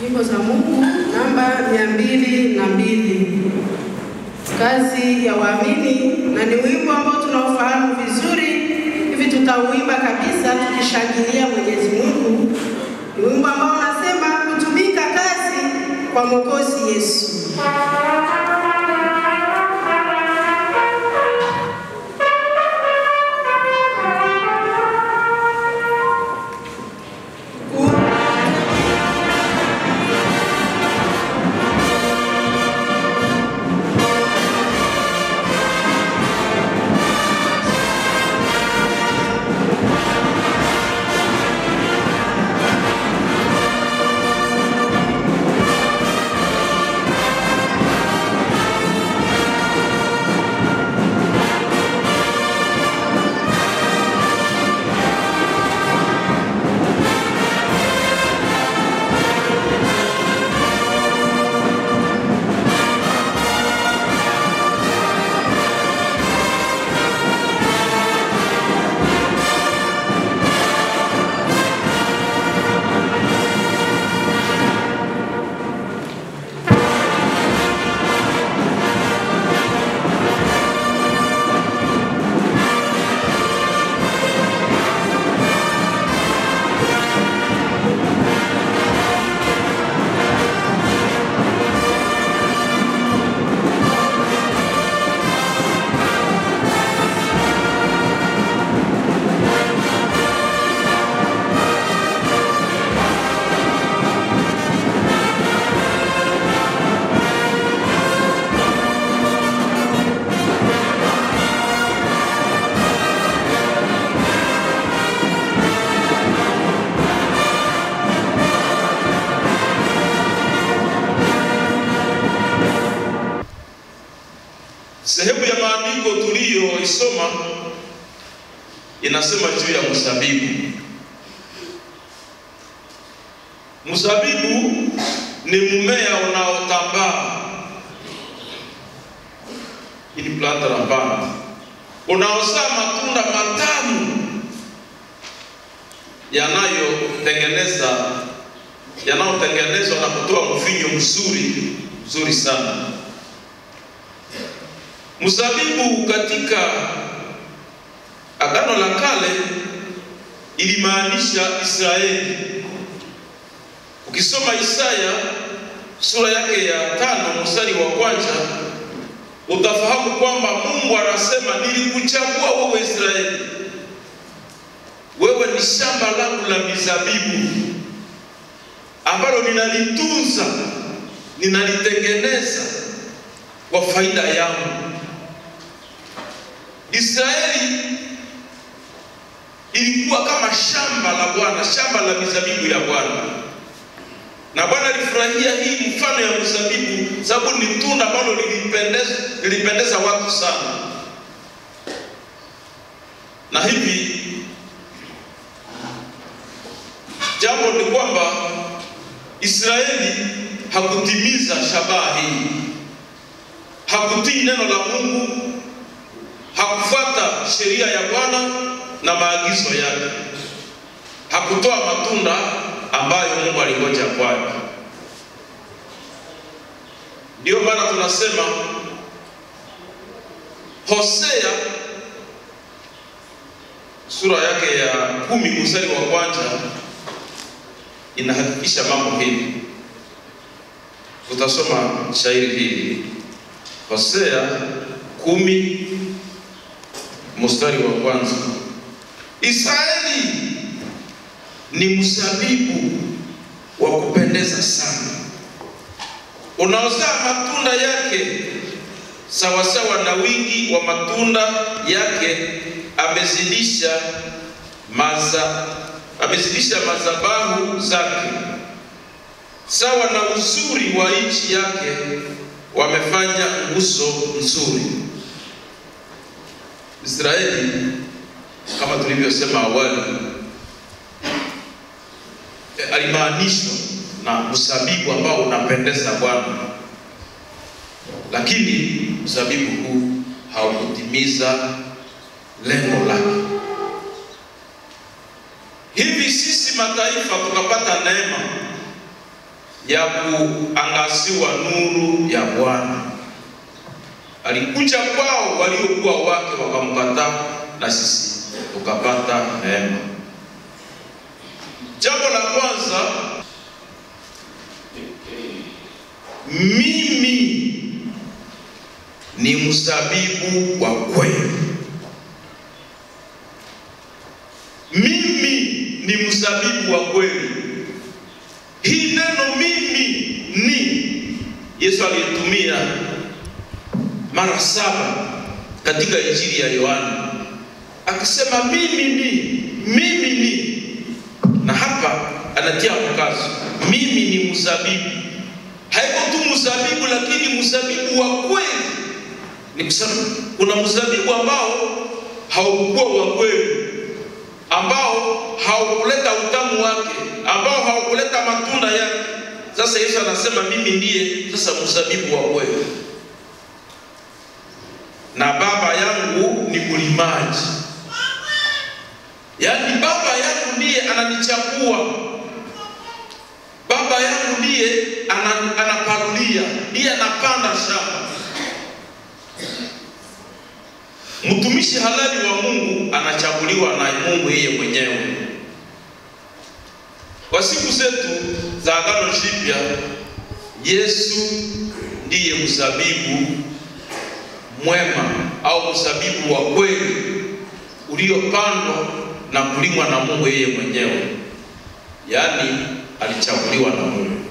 Nyimbo za Mungu namba mia mbili na mbili kazi ya waamini, na ni wimbo ambao tunaofahamu vizuri hivi, tutauimba kabisa tukishangilia Mwenyezi Mungu. Ni wimbo ambao unasema kutumika kazi kwa Mwokozi Yesu. Sehemu ya maandiko tuliyoisoma inasema juu ya mzabibu. Mzabibu ni mmea unaotambaa, ili planta la mbana, unaozaa matunda matamu yanayotengeneza yanayotengenezwa na kutoa mvinyo mzuri mzuri sana. Mzabibu katika Agano la Kale ilimaanisha Israeli. Ukisoma Isaya sura yake ya tano mstari wa kwanza utafahamu kwamba Mungu anasema nilikuchagua wewe Israeli, wewe ni shamba langu la mizabibu ambalo ninalitunza, ninalitengeneza kwa faida yangu. Israeli ilikuwa kama shamba la Bwana, shamba la mizabibu ya Bwana, na Bwana alifurahia hii mfano ya mzabibu, sababu ni tunda ambalo lilipendeza, lilipendeza watu sana, na hivi jambo ni kwamba Israeli hakutimiza shabaha hii, hakutii neno la Mungu, hakufuata sheria ya Bwana na maagizo yake, hakutoa matunda ambayo Mungu alingoja kwake. Ndiyo maana tunasema Hosea sura yake ya kumi mstari wa kwanza inahakikisha mambo hivi. Tutasoma shairi hili Hosea kumi mstari wa kwanza. Israeli ni mzabibu wa kupendeza sana, unaozaa matunda yake sawasawa na wingi wa matunda yake, amezidisha maza amezidisha madhabahu zake, sawa na uzuri wa nchi yake, wamefanya nguzo nzuri. Israeli kama tulivyosema awali, e, alimaanishwa na mzabibu ambao unapendeza Bwana, lakini mzabibu huu haukutimiza lengo lake. Hivi sisi mataifa tukapata neema ya kuangaziwa nuru ya Bwana. Alikuja kwao waliokuwa wake wakamkataa, na sisi tukapata neema. Jambo la kwanza, mimi ni mzabibu wa kweli. Mimi ni mzabibu wa kweli. Hii neno mimi ni Yesu aliyetumia mara saba katika Injili ya Yohana akisema mimi ni, mimi ni, na hapa anatia mkazo, mimi ni mzabibu. Haiko tu mzabibu, lakini mzabibu wa kweli. Ni kusema kuna mzabibu ambao haukuwa wa kweli, ambao haukuleta utamu wake, ambao haukuleta matunda yake. Sasa Yesu anasema mimi ndiye sasa mzabibu wa kweli, na Baba yangu ni mlimaji. Yaani baba yangu ndiye ananichagua, baba yangu ndiye anaparulia, ndiye anapanda shamba. Mtumishi halali wa Mungu anachaguliwa na Mungu yeye mwenyewe. Kwa siku zetu za Agano Jipya, Yesu ndiye mzabibu mwema au mzabibu wa kweli uliopandwa na kulimwa na Mungu yeye mwenyewe, yaani alichaguliwa na Mungu.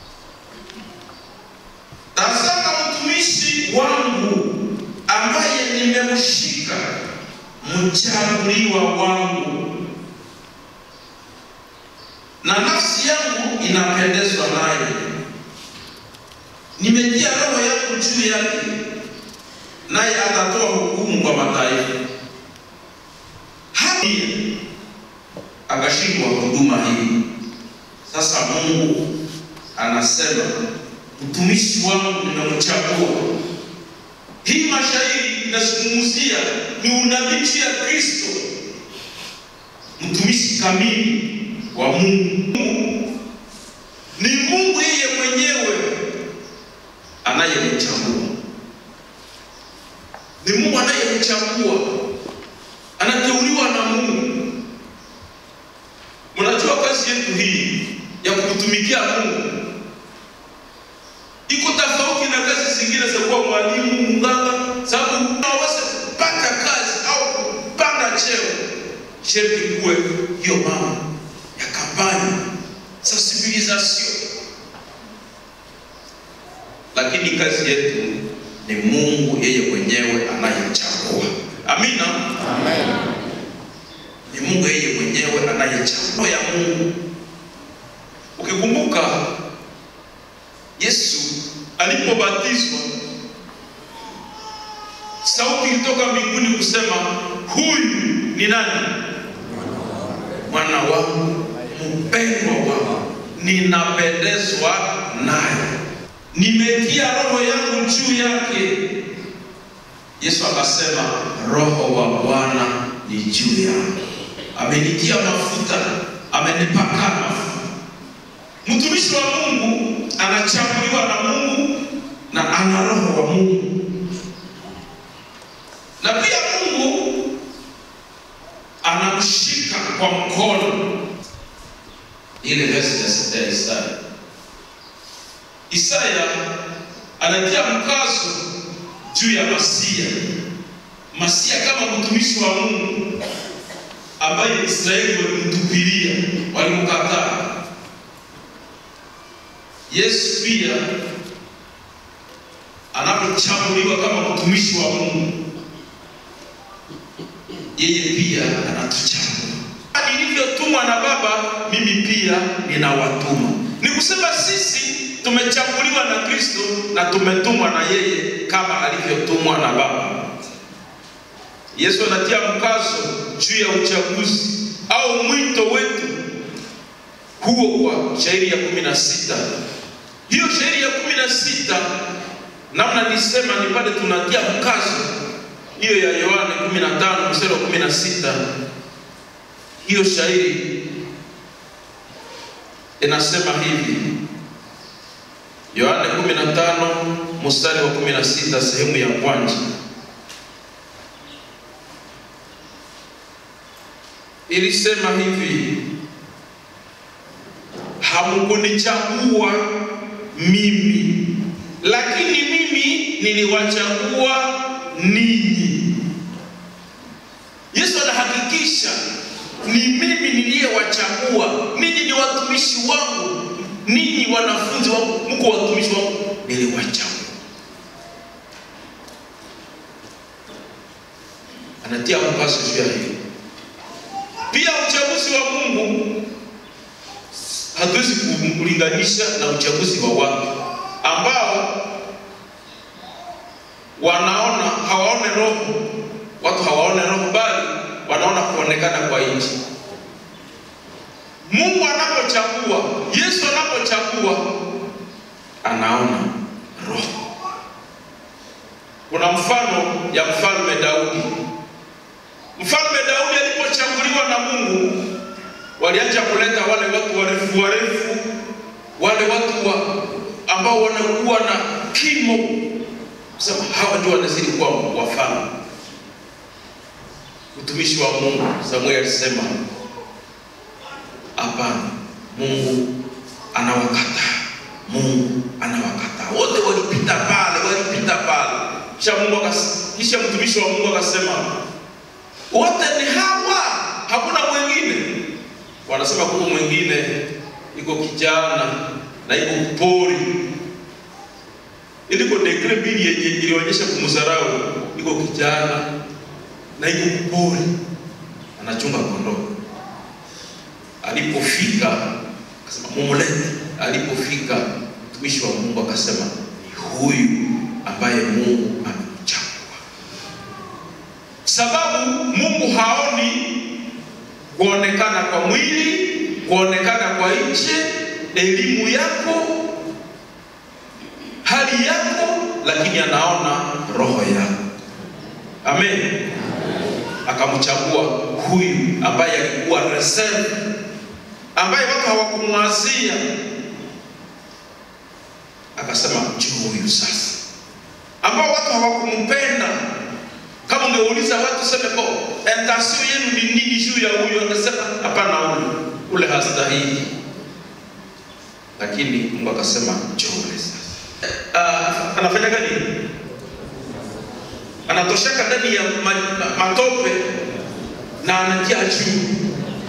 Tazama mtumishi wangu ambaye nimemshika, mchaguliwa wangu, na nafsi yangu inapendezwa naye. Nimetia roho yangu juu yake, naye atatoa hukumu kwa mataifa. Hadi akashindwa huduma hii. Sasa Mungu anasema mtumishi wangu nimemchagua. Hii mashairi inazungumzia ni unabii ya Kristo, mtumishi kamili wa Mungu. Ni Mungu yeye mwenyewe anayemchagua, ni Mungu anayemchagua, anateuliwa na Mungu. Mnajua kazi yetu hii ya kutumikia Mungu iko tofauti na kazi zingine za kuwa mwalimu, mganga, sababu hawezi kupata kazi au kupanda cheo, sherti kuwe hiyo mama ya kampani sensibilisation. Lakini kazi yetu ni Mungu yeye mwenyewe anayechagua. Amina, Amen. ni Mungu yeye mwenyewe anayechagua ya Mungu. Ukikumbuka Yesu alipobatizwa, sauti ilitoka mbinguni kusema, huyu ni nani? Mwana wangu mpendwa wangu, ninapendezwa naye, nimetia roho yangu juu yake. Yesu akasema, roho wa Bwana ni juu yangu, amenitia mafuta, amenipaka mafuta. Mtumishi wa Mungu anachaguliwa na Mungu na ana roho wa Mungu, na pia Mungu anamshika kwa mkono. Ile verse ya sita ya Isaya, Isaya anatia mkazo juu ya Masia, Masia kama mtumishi wa Mungu ambaye Israeli walimtupilia, walimkataa. Yesu pia anapochaguliwa kama mtumishi wa Mungu, yeye pia anatuchagua. Nilivyotumwa na Baba, mimi pia ninawatuma. Ni kusema sisi tumechaguliwa na Kristo na tumetumwa na yeye kama alivyotumwa na Baba. Yesu anatia mkazo juu ya uchaguzi au mwito wetu huo kwa shairi ya kumi na sita. Hiyo shairi ya kumi na sita namna nisema ni pale tunatia mkazo hiyo ya Yohane 15 mstari wa 16. Hiyo shairi inasema hivi: Yohane 15 mstari wa 16 sehemu ya kwanza. Ilisema hivi, hamkunichagua mimi, lakini mimi niliwachagua ninyi. Yesu anahakikisha ni mimi niliyewachagua ninyi, ni watumishi wangu, ninyi wanafunzi wangu, mko watumishi wangu, niliwachagua. Anatia mkazo juu ya hili. Pia uchaguzi wa Mungu hatuwezi kulinganisha na uchaguzi wa watu ambao wanaona hawaone roho, watu hawaone roho, bali wanaona kuonekana kwa nchi. Mungu anapochagua, Yesu anapochagua, anaona roho. Kuna mfano ya mfalme Daudi. Mfalme Daudi alipochaguliwa na Mungu, walianza kuleta wale watu warefu warefu, wale watu wa ambao wanakuwa na kimo, kusema hawa ndio wanazidi kuwa wafalme. Mtumishi wa Mungu Samuel alisema hapana, Mungu anawakataa, Mungu anawakataa. Wote walipita pale, walipita pale, kisha Mungu akas, kisha mtumishi wa Mungu akasema wote ni hawa, hakuna mwingine. Wanasema kuko mwingine iko kijana na iko pori, iliko dekre mbili yenye ilionyesha kumdharau. Iko kijana na iko pori, anachunga kondoo. Alipofika akasema mumlete. Alipofika mtumishi wa Mungu akasema ni huyu ambaye Mungu amemchagua sababu Mungu haoni kuonekana kwa mwili, kuonekana kwa nje, elimu yako, hali yako, lakini anaona roho yako. Amen. Akamchagua huyu ambaye alikuwa reserve, ambaye watu hawakumwazia, akasema njoo huyu sasa, ambao watu hawakumpenda kama ungeuliza watu sema po intention yenu ni nini juu ya huyo, akasema hapana, ule ule hastahili. Lakini Mungu akasema njoo ule sasa. Uh, anafanya gani? Anatosheka ndani ya ma, ma, matope na anatia juu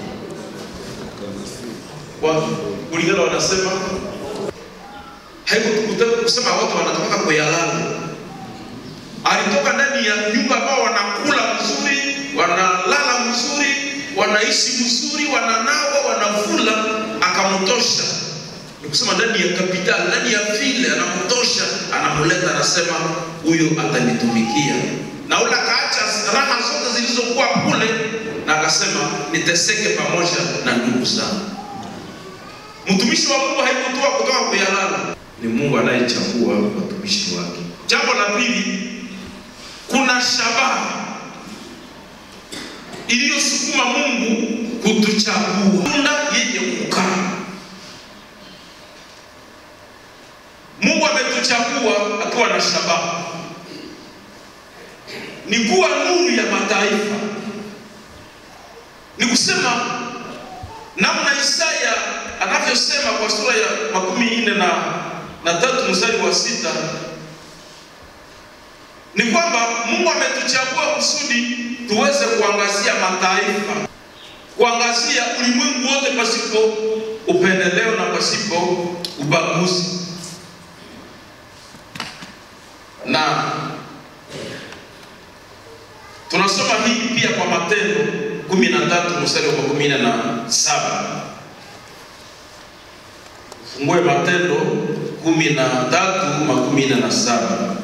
wa kulingana, wanasema haikutukuta kusema watu wanatoka kuyalala alitoka ndani ya nyumba ambao wanakula mzuri, wanalala mzuri, wanaishi mzuri, wananawa, wanavula, akamtosha. Ni kusema ndani ya kapitali, ndani ya vile anamtosha, anamleta, anasema huyo atanitumikia, na ule akaacha raha zote zilizokuwa kule, na akasema niteseke pamoja na ndugu zangu. Mtumishi wa Mungu haikutoa kutoka kuyalala, ni Mungu anayechagua watumishi wake. Jambo la pili, kuna shabaha iliyosukuma Mungu kutuchagua, tunda yenye kukaa. Mungu ametuchagua akiwa na shabaha, ni kuwa nuru ya mataifa. Ni kusema namna Isaya anavyosema kwa sura ya makumi nne na, na tatu mstari wa sita ni kwamba Mungu ametuchagua kusudi tuweze kuangazia mataifa, kuangazia ulimwengu wote pasipo upendeleo na pasipo ubaguzi. Na tunasoma hii pia kwa Matendo kumi na tatu mstari wa kumi na saba. Fungue Matendo kumi na tatu makumi na saba.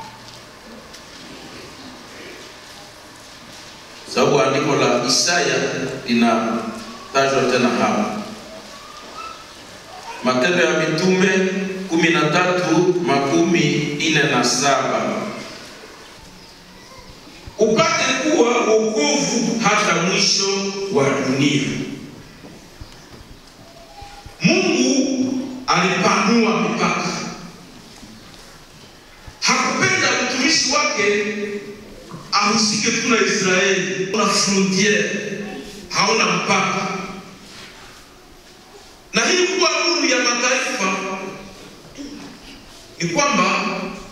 sababu andiko la Isaya linatajwa tena hapa. Matendo ya Mitume kumi na tatu makumi ine na saba upate kuwa wokovu hata mwisho wa dunia. Mungu alipanua mipaka usike tu na Israeli, una frontiere, hauna mpaka. Na hii kuwa nuru ya mataifa ni kwamba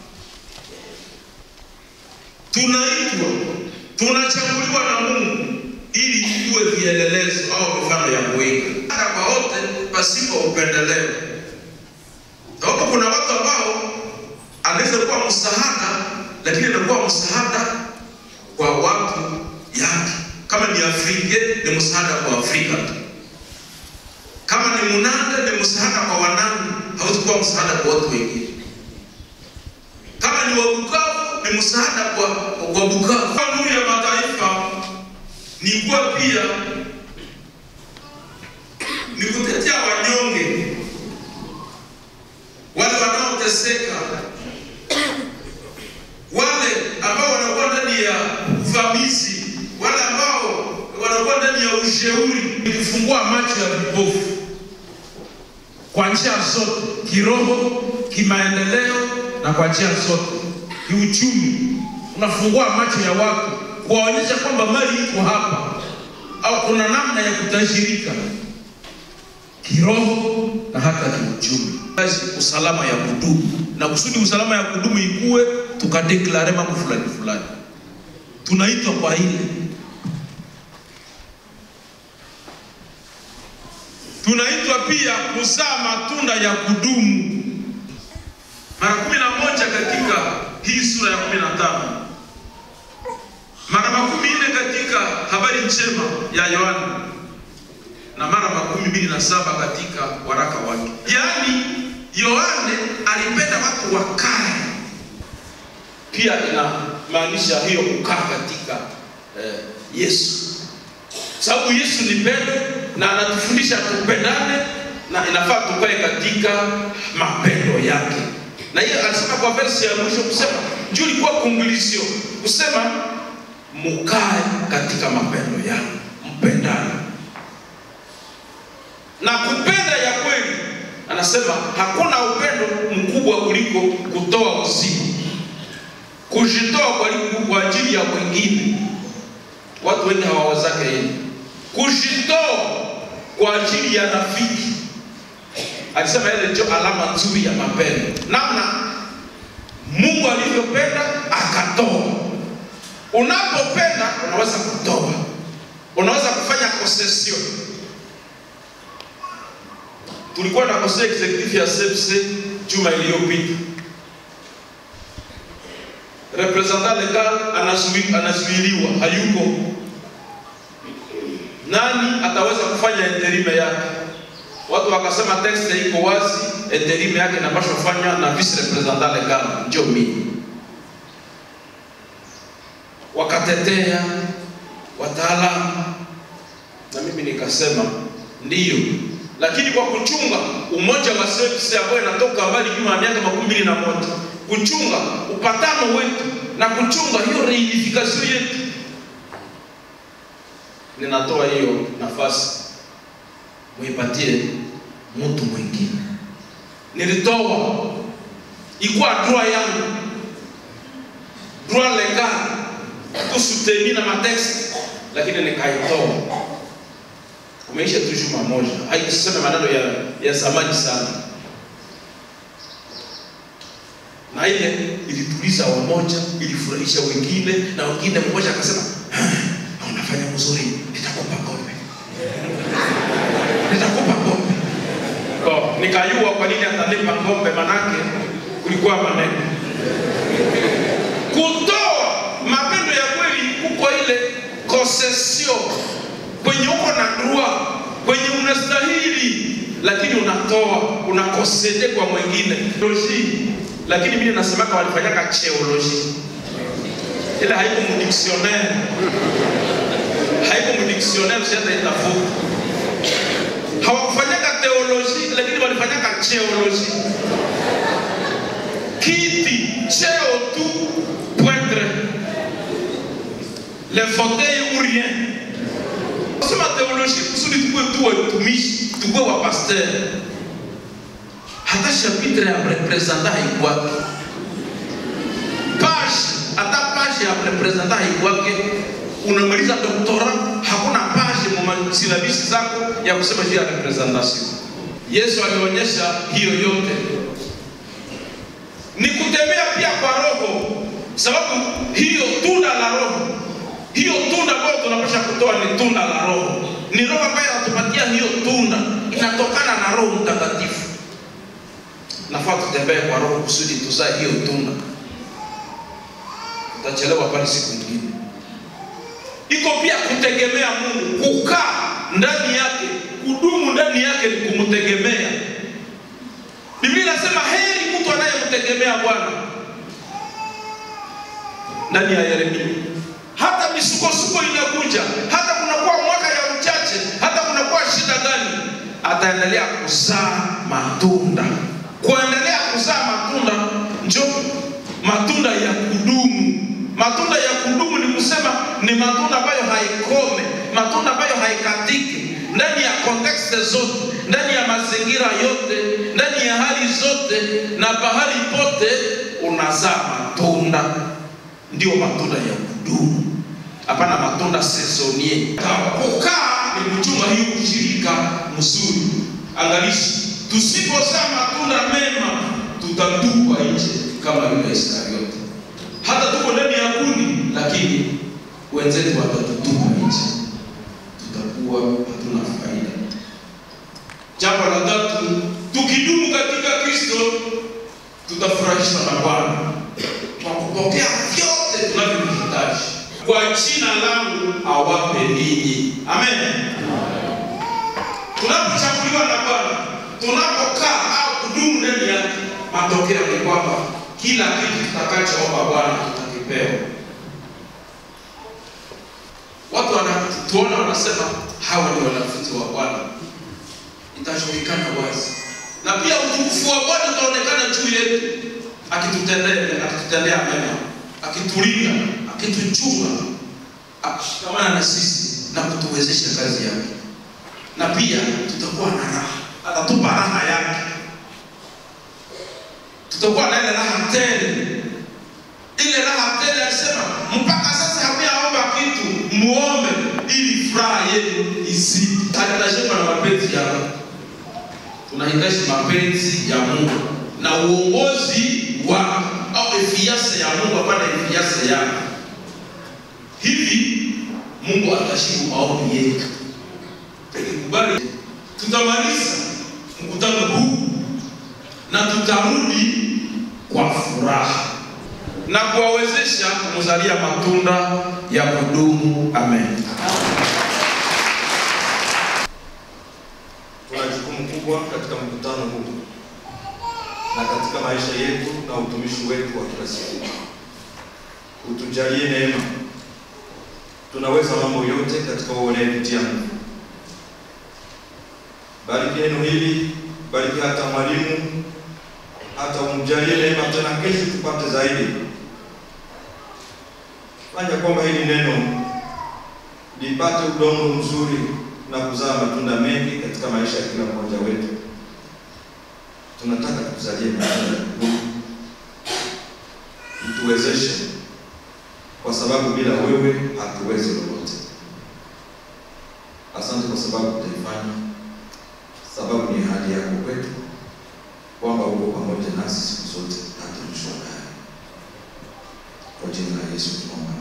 tunaitwa, tunachaguliwa na Mungu ili tuwe vielelezo au mifano ya kuiga hata kwa wote pasipo upendeleo, sababu kuna watu ambao anaweza kuwa msaada, lakini anakuwa msaada kwa watu yake. Kama ni Afrika ni msaada kwa Afrika tu, kama ni Munande ni msaada kwa Wanande, hawezi kuwa msaada kwa watu wengine. Kama ni wa Bukavu ni msaada kwa kwa Bukavu. Kwa nuru ya mataifa ni kuwa pia ni kutetea wanyonge, wale wanaoteseka, wale ambao wanakuwa ndani ya uvamizi, wale ambao wanakuwa ndani ya ushauri, ni kufungua macho ya vipofu kwa njia zote, kiroho, kimaendeleo na kwa njia zote, kiuchumi. Unafungua macho ya watu kuwaonyesha kwamba mali iko hapa, au kuna namna ya kutajirika kiroho na hata kiuchumi. Kazi usalama ya kudumu, na kusudi usalama ya kudumu ikuwe, tukadeklare mambo fulani fulani, tunaitwa kwa ile tunaitwa pia kuzaa matunda ya kudumu mara kumi na moja katika hii sura ya kumi na tano mara makumi nne katika habari njema ya Yohana na mara makumi mbili na saba katika waraka wake. Yaani Yohane alipenda watu wakae, pia inamaanisha hiyo kukaa katika eh, Yesu, sababu Yesu ni pendo na anatufundisha tupendane na inafaa tukae katika mapendo yake. Na hiyo alisema kwa versi ya mwisho kusema juu ilikuwa conclusion kusema mukae katika mapendo yangu, mpendane na kupenda ya kweli. Anasema hakuna upendo mkubwa kuliko kutoa uzima, kujitoa kwa, kwa ajili ya wengine. Watu wengi hawawezake hili, kujitoa kwa ajili ya rafiki. Alisema ile ndio alama nzuri ya mapendo, namna Mungu alivyopenda akatoa. Unapopenda unaweza kutoa, unaweza kufanya concession. Tulikuwa na conseil executif ya CFC juma iliyopita, representant legal anazuiliwa, hayuko. Nani ataweza kufanya interime yake? Watu wakasema texte iko wazi, interime yake inapaswa kufanywa na vice representant legal, ndio mimi wakatetea wataalamu na mimi nikasema ndiyo, lakini kwa kuchunga umoja wa service ambayo inatoka mbali nyuma ya miaka makumi mbili na moja kuchunga upatano wetu na kuchunga hiyo reunification yetu, ninatoa hiyo nafasi muipatie mtu mwingine. Nilitoa ikuwa droit yangu, droit legal kusuteni na mateksi lakini nikaitoa. Kumeisha tu juma moja, haikusema maneno ya, ya zamani sana, na ile ilituliza wamoja, ilifurahisha wengine, na wengine mmoja akasema unafanya mzuri, nitakupa kombe, nitakupa kombe. Kwa nikayua kwa nini atanipa kombe, manake kulikuwa maneno kutoa mapendo ya kweli kuko ile concession kwenye uko na droit kwenye unastahili, lakini unatoa unakosede kwa mwingine teoloji. Lakini mimi nasemaka walifanyaka cheoloji, ile haiko mu dictionnaire, haiko mu dictionnaire, usienda itafuta. Hawakufanyaka teoloji, lakini walifanyaka cheoloji. Kiti cheo tu pointre le fauteuil ou rien. Sema teoloji kusudi tukue tu watumishi, tukue wa pasteur. Hata chapitre ya representant haikwake page, hata page page ya representa haikwake unamaliza doktora hakuna page mu silabisi zako ya kusema juu ya representation yesu alionyesha hiyo yote ni kutembea pia kwa roho sababu hiyo tunda la roho hiyo tunda ambayo tunapasha kutoa ni tunda la roho ni roho ambayo anatupatia hiyo tunda inatokana na roho mtakatifu nafaa tutembee kwa roho kusudi tuzae hiyo tunda utachelewa pale siku nyingine iko pia kutegemea mungu kukaa ndani yake kudumu ndani yake ni kumtegemea biblia inasema heri mtu anayemtegemea bwana ndani ya yeremia hata misukosuko inakuja hata kunakuwa mwaka ya uchache hata kunakuwa shida gani ataendelea kuzaa matunda kuendelea kuzaa matunda njo matunda ya kudumu matunda ya kudumu ni kusema ni matunda ambayo haikome matunda ambayo haikatiki ndani ya kontekste zote ndani ya mazingira yote ndani ya hali zote na pahali pote unazaa matunda ndio matunda ya kudumu hapana matunda sezonie kukaa ni kuchunga hiyo ushirika mzuri angalishi tusipozaa matunda mema tutatupwa nje kama yule iskariote hata tuko ndani ya kundi lakini wenzetu watatutupa nje tutakuwa hatuna faida jambo la tatu tukidumu katika kristo tutafurahishwa na bwana kwa kupokea vyote tunavyohitaji kwa jina langu awape ninyi amen tunapochaguliwa na bwana tunapokaa au kudumu ndani yake matokeo ni kwamba kila kitu tutakachoomba bwana tutakipewa watu wanatuona wanasema hawa ni wanafunzi wa bwana itajulikana wazi na pia utukufu wa bwana utaonekana juu yetu akitutendea akitutendea mema akitulinda akituchunga akishikamana na sisi na kutuwezesha kazi yake na pia tutakuwa na raha atatupa raha yake tutakuwa na ile raha tele ile raha tele alisema mpaka sasa hamuyaomba kitu muombe ili furaha yenu izidi hatunashikwa na mapenzi ya tunahitaji mapenzi ya mungu na uongozi wake au efiase ya mungu hapana efiase yake hivi mungu atashibu maombi yetu tukikubali tutamaliza mkutano huu na tutarudi kwa furaha na kuwawezesha kumzalia matunda ya kudumu amen Tuna jukumu kubwa katika mkutano huu na katika maisha yetu na utumishi wetu wa kila siku. Utujalie neema, tunaweza mambo yote katika wewe unayetutia nguvu. Bariki neno hili, bariki hata mwalimu, hata umjalie neema tena kesho tupate zaidi. Fanya kwamba hili neno lipate udongo mzuri na kuzaa matunda mengi katika maisha ya kila mmoja wetu. Tunataka tukuzalie matunda ya kudumu, utuwezeshe, kwa sababu bila wewe hatuwezi lolote. Asante kwa sababu utaifanya, sababu ni ahadi yako kwetu kwamba uko pamoja nasi siku zote hata mwisho wa dahari. Kwa jina la Yesu tunaomba.